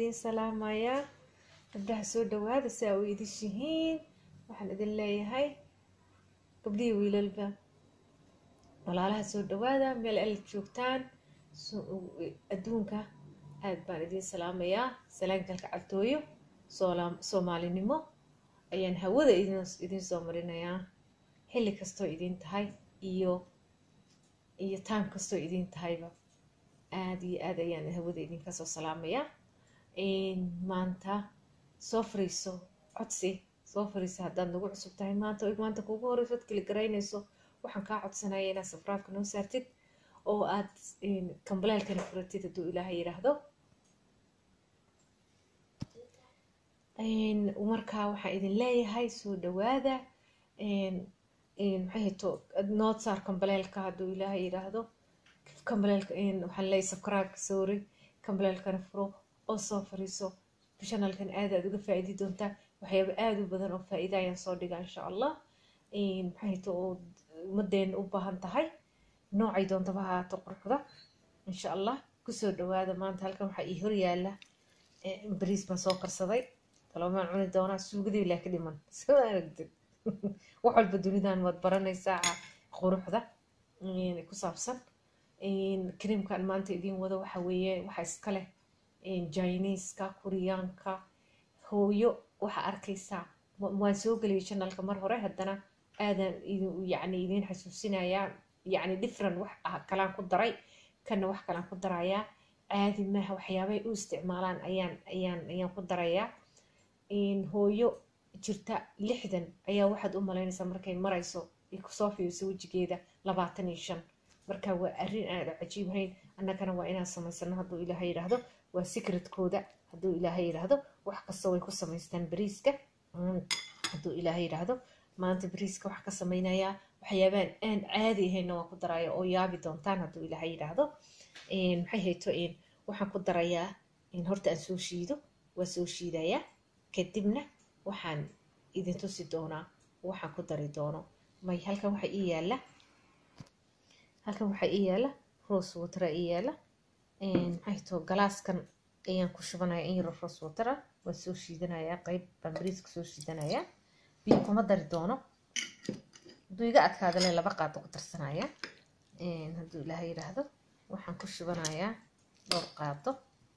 idin salaamayaa gabdhaha soo dhawaada si aa u idishihiin waxaan idin leeyahay gabdhihii wiilalba walaalaha soo dhawaada meel al joogtaan adduunka aad baan idin salaamayaa salaankalka cabtooyo soomaalinimo ayaan hawada idin soo marinayaa xilli kastoo idin tahay iyo iyo taam kastoo idin tahayba aada iyo aad ayaan hawada idinka soo salaamayaa maanta soo fariiso codsi soo fariiso haddaad nagu cusub tahay maanta o maanta kuugu horeyso ad keli garaynayso waxaan kaa codsanaya inaad safraafka noo saartid oo aad kambaleelkana furatid hadduu ilaaha yidhaahdo markaa waxaan idin leeyahay soo dhawaada maxay hato nood saar kambaleelka hadduu ilaaha yidhaahdo kambaleelka waxaan leeyahay subscribe sorry kambaleelkana furo oo soo fariiso channelkan aad aad uga faa'iidi doontaa waxyaaba aada u badan oo faa'iida ayaan soo dhiga insha allah maxay hato oo ummadeena u baahan tahay noocay doontaba haato quruxda insha allah kusoo dhawaada maanta halkan waxaa ii hor yaala bariis baan soo karsaday talomaan cuni doonaa suugadii ilaa ka dhiman soo aragtid wax walba dunidan waad baranaysaa quruxda ku saabsan creamkan maanta idiin wado waxa weeye waxa iska leh jiniiska kuriyaanka hooyo waxaa arkaysaa waan soo geliyay channelka mar hore haddana aadan yani idiin xasuusinayaa yani different wax kalaan ku daray kana wax kalaan ku darayaa caadi maaha waxyaabay u isticmaalaan ayaan ayaan ayaan ku darayaa hooyo jirta lixdan ayaa waxaad u malaynaysaa markay marayso ay kusoo fiiriso wejigeeda labaatan iyo shan marka waa arrin aada cajiibhayn annagana waa inaan samaysano hadduu ilaahay yidhaahdo waa secretkooda hadduu ilaahay yidhaahdo wax kasta way ku samaystaan bariiska hadduu ilaahay yidhaahdo maanta bariiska wax ka samaynayaa waxyaabaan aan caadi ahayna waan ku daraya oo yaabi doontaan hadduu ilaahay yidhaahdo maxay hayto waxaan ku darayaa horta aan soo shiido waa soo shiidayaa kadibna waxaan idin tusi doonaa waxaan ku dari doono may halkan waxaa ii yaala halkan waxaa ii yaala rose watera ii yaala maxay hayto galaaskan ayaan ku shubanaya in yaro rose watera waan soo shiidanayaa qeyb baan bariiska soo shiidanayaa biyo kuma dari doono hadduu iga adkaadale laba qaado ku darsanaya hadduu ilaaha yidhaahdo waxaan ku shubanayaa dhowr qaado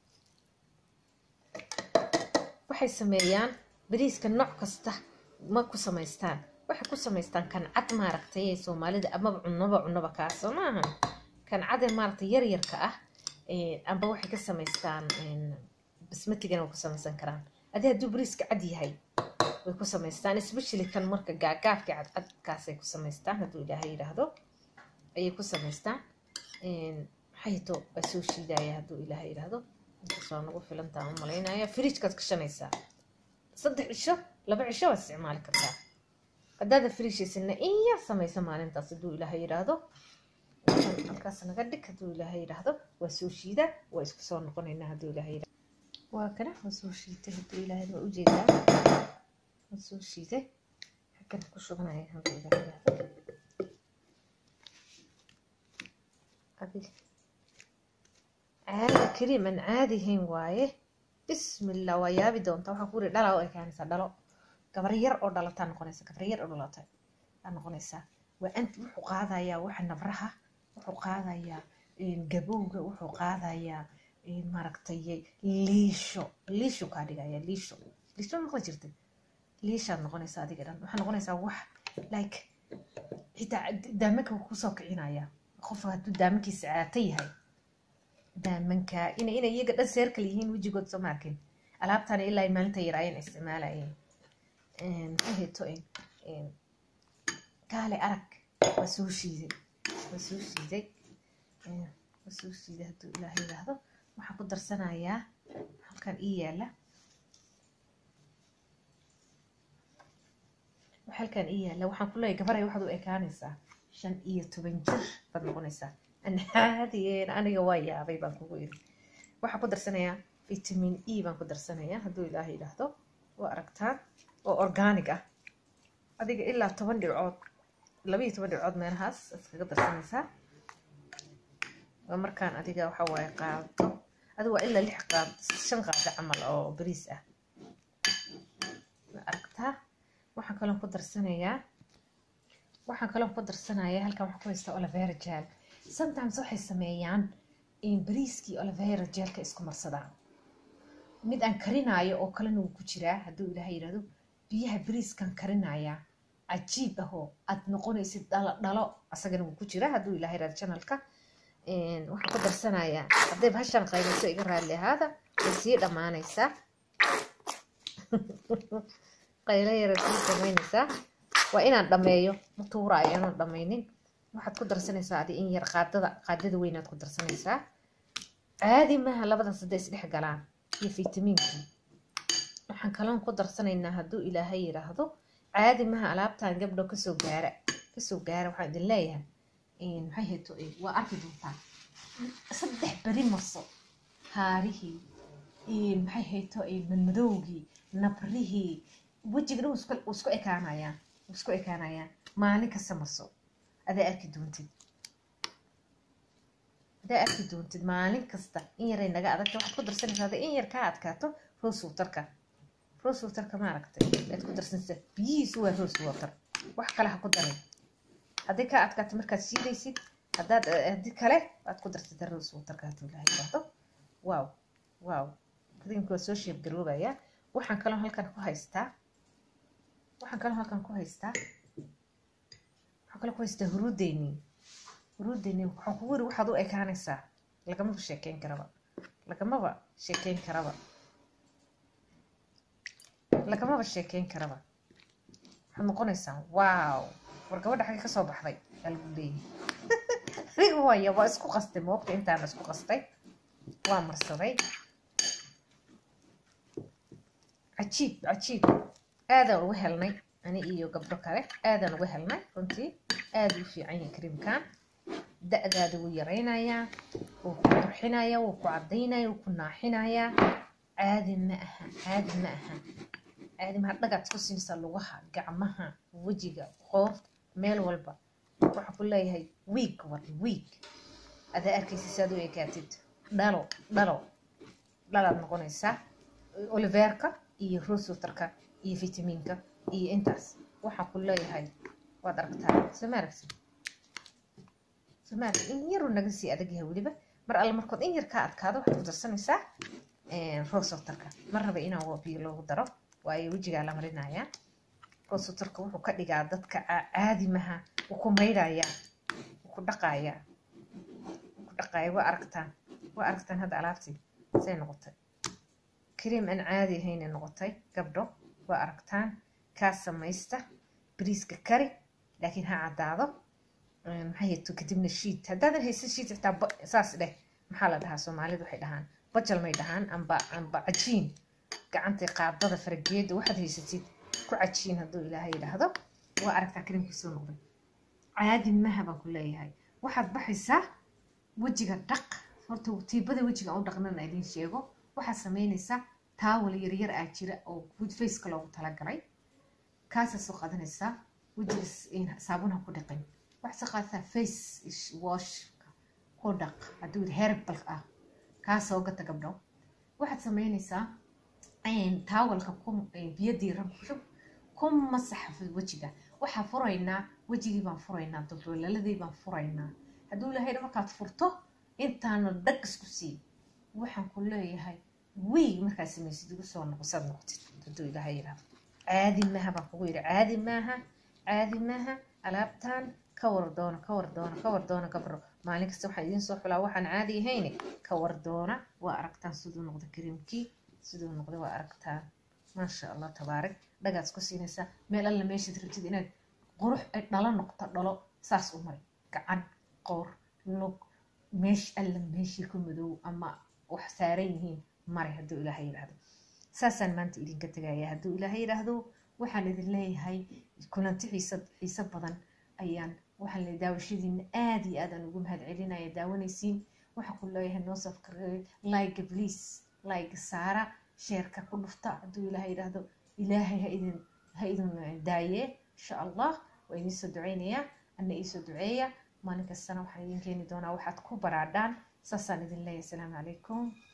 waxay sameeyaan bariiska nooc kasta ma ku samaystaan waxay ku samaystaan kancad maaragtay ee soomaalida amaba cunaba cunaba kaasoo maahan kancade maaragtay yaryarka ah amba waxay ka samaystaan basmatigana way ku samaysan karaan adi hadduu bariiska cad yahay way ku samaystaan especially kan marka gaagaafka cadcadkaasay ku samaystaan hadduu ilaahay yidhaahdo ayay ku samaystaan maxayto waa soo shiidaya hadduu ilaahay yidhaahdo intaasoo nagu filantaa u malaynaya fridjkaad gashanaysaa saddex cisho laba cisho waad isticmaali kartaa haddaada fridjhaysana in yar samaysa maalintaas hadduu ilaahay yidhaahdo halkaas naga dhig hadduu ilaahay yidhaahdo waa soo shiida waa isku soo noqonaynaa hadduu ilaahay yidhaahdo waa kana waa soo shiitay hadduu ilaahay waa ujeedaa waa soo shiiday xaggan ku shubanaya hadduu ilaahay yidhaahdo adiga caada kariim aan caadi hayn waaye bismillah waa yaabi doonta waxaa ku uri dhalaa u ekaanaysaa dhalo gabar yar oo dhalataa noqonaysa gabar yar oo dhalata aa noqonaysaa waa ant wuxuu qaadayaa waxa nabraha wuxuu qaadayaa gabowga wuxuu qaadayaa maaragtay liisho liisho kaa dhigaya liisho liisho noqon jirtay liishaad noqonaysaa adiga dhan waxaa noqonaysaa wax like xitaa daamanka kusoo kicinaya qofka hadduu daamankiisa caata yahay daamanka ina inay iyaga dhan seer kale yihiin wejigood soo maarkin alaabtana ilaa maalinta yar ayaan isticmaalayeen maxayheto kaale arag waa soo shiiday waa soo shiiday waa soo shiiday hadduu ilaaha yidhaahdo waxaan ku darsanayaa halkan ii yaala halkan ii yaala waxaan ku leeyahay gabaray waxaad u ekaanaysaa shan iyo toban jir baad noqonaysaa anhaadiyeen aniga waa yaabay baan kugu iri waxaan ku darsanayaa vitamin e baan ku darsanayaa hadduu ilaaha yidhaahdo waa aragtaan oo organic ah adiga ilaa toban dhibcood laba iyo toban dhibcood meelahaas iskaga darsanaysaa waa markaan adiga waxa waaye qaado adi waa ilaa lix qaad shan qaada camal oo bariis ah aragtaa waxaan kaloon ku darsanayaa waxaan kaloon ku darsanayaa halkan waxaan ku haystaa olivera jeel sometimes waxay sameeyaan bariiskii olivera jeelka isku marsadaan mid aan karinaayo oo kalena wuu ku jiraa hadduu ilaahay yidhahdo biyaha bariiskan karinayaa cajiib ahoo aad noqonaysid dhalo dhalo asagana wuu ku jiraa hadduu ilaahay yidhahdo janalka waxaan ku darsanayaa hadday bahashan qaybeyso iga raalli ahaada way sii dhammaanaysaa qaylo yara sii samaynaysaa waa inaan dhameeyo ma tuuraayo inaan dhammaynin waxaad ku darsanaysaa adi in yar qaadada qaadada weynaad ku darsanaysaa caadi maaha labadaas hadday isdhex galaan iyo fitamiinkii waxaan kaloon ku darsanaynaa hadduu ilaahay yidhaahdo caadi maha alaabtan gabdho kasoo gaara kasoo gaara waxaan idin leeyahay maxay hayto waa arki doontaa saddex beri marso haarihii maxay hayto madmadowgii nabrihii wejiga dhan wuu isku ekaanayaan wuu isku ekaanayaan maalin kasta marso adaa arki doontid adaa arki doontid maalin kasta in yaray naga adagta waxaad ku darsanaysaa hadday in yar kaa adkaato rose waterka rose waterka ma aragtay aad ku darsanaysaa biyihiisu waa rose water wax kale ha ku darin hadday kaa adkaato markaad shiidaysid haddaad haddii kale waad ku darsata rose waterka hadduu ilaha yidhaahdo wow wow kadinka waa soo sheeb garoobaya waxaan kaloo halkan ku haystaa waxaan kaloo halkan ku haystaa waxaan kaloo ku haystaa huruudeyni huruudeyni waxaan kugu yiri waxaad u ekaanaysaa lagamaba sheekeyn karaba lagamaba sheekeyn karaba lagamaba sheekeyn karaba waxaad noqonaysaa wow war gabadha xagga kasoo baxday aa lagu leeyahay rig waya waa isku qastay moogta intaana isku qastay waa marsaday cajiib cajiib aadaan uga helnay ani iyo gabdho kale aadaan uga helnay runtii aada u fiican yahay kariimkan da-daada wuu yaraynayaa wuu ku qurxinayaa wuu ku caddaynaya wuu ku naaxinayaa caadi ma aha caadi ma aha caadi maha dhagaad ku siinaysaa lugaha gacmaha wejiga qoorta meel walba waxaa ku leeyahay wiig war wiig adaa arkaysa saad u ekaatid dhalo dhalo dhalaad noqonaysaa oliveerka iyo rosewaterka iyo fitamiinka iyo intaas waxaa ku leeyahay waad aragtaa soo ma aragtid soo ma aragtid in yaruu naga sii adag yahay weliba mar alle markood in yar kaa adkaado waxaad ku darsanaysaa rosewaterka mar raba inaan biyo loogu daro waayo wejigaa la marinayaa rosewaterka wuxuu ka dhigaa dadka caadi maha wuu ku maydhayaa wuu ku dhaqayaa wuu ku dhaqayaa waa aragtaan waa aragtaan hadda alaabtii say noqotay كريم أن عادي هين نقطي قبله وأركتان كاسة ميستة بريسك كاري لكن ها عدادو هي تكتبنا الشيت هذا هي الشيت تاع أساس له محل ده سومالي ده حيدهان بجل ما يدهان أم با أم با عجين قعنتي قاعدة فرقيد واحد هي ستيت كو عجين هدو إلى هاي هذا وأركتا كريم كسو نقضي عادي ما هبا كلها هاي واحد بحسه وجهك دق horta tiibada wejiga u dhaqnana idiin sheego waxaad samaynaysaa taawal yaryar aa jira oo faceka loogu talagalay kaasaa soo qaadanaysaa wejiga saabunaha ku dhaqin waxaad soo qaadataa face wash ku dhaq hadduu herbal ah kaa soo gata gabdho waxaad samaynaysaa taawalka biyo diiran ku shub ku masaxa wejiga waxaa furaynaa wejigii baan furaynaa dulduulaladii baan furaynaa hadduu ilaahay markaad furto intaana dhag isku sii waxaan ku leeyahay wiig markaad samaysid igu soo noqosaad noqotid hadduu ilaahay yidhaahdo caadi maaha baan kugu yidhi caadi maaha caadi maaha alaabtan ka war doona ka war doona ka war doona gabro maalin kasta waxaan idiin soo xulaa waxaan caadi ahayne ka war doona waa aragtaan siduu noqda kariimkii siduu noqda waa aragtaan maasha allah tabaarak dhagaad isku siinaysaa meel alla meeshaad rabtid inaad qurux ay dhalo noqto dhalo saas u mari gacan qoor lug meesh alla meeshii ku madow ama wax saaran yihiin mare hadduu ilaahay yidhaahdo saasaan maanta idinka tegaya hadduu ilaahay yidhaahdo waxaan idin leeyahay kulanti xiisa xiise badan ayaan waxaan le daawashadiina aada iyo aadaan ugu mahad celinaya daawanaysiin waxaan ku leeyahay noo safkareey like please like saara sheerka ku dhufta hadduu ilaahay yidhaahdo ilaahay ha idin ha idin daaye insha allah waa idiin soo duceynayaa ana iisoo duceeya maalin kastana waxaan idin keeni doonaa waxaad ku baraadhaan saasaan idin leeyahay asalaamu calaykum